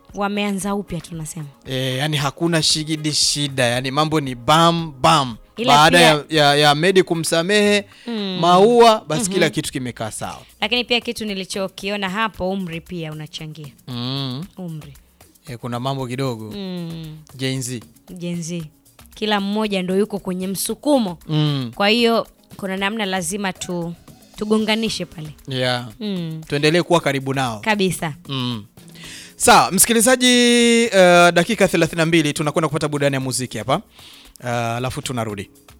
wameanza upya tunasema E, yani hakuna shigidi shida, yani mambo ni bam bam. Ila Baada pia- ya, ya, ya Medi kumsamehe Maua, basi kila kitu kimekaa sawa. lakini pia kitu nilichokiona hapo umri pia unachangia mm. umri E, kuna mambo kidogo mm. Gen Z. jenzi kila mmoja ndo yuko kwenye msukumo mm. kwa hiyo kuna namna lazima tu tugonganishe pale yeah. mm. tuendelee kuwa karibu nao kabisa mm. Sawa msikilizaji, uh, dakika 32 tunakwenda kupata burudani ya muziki hapa, uh, alafu tunarudi.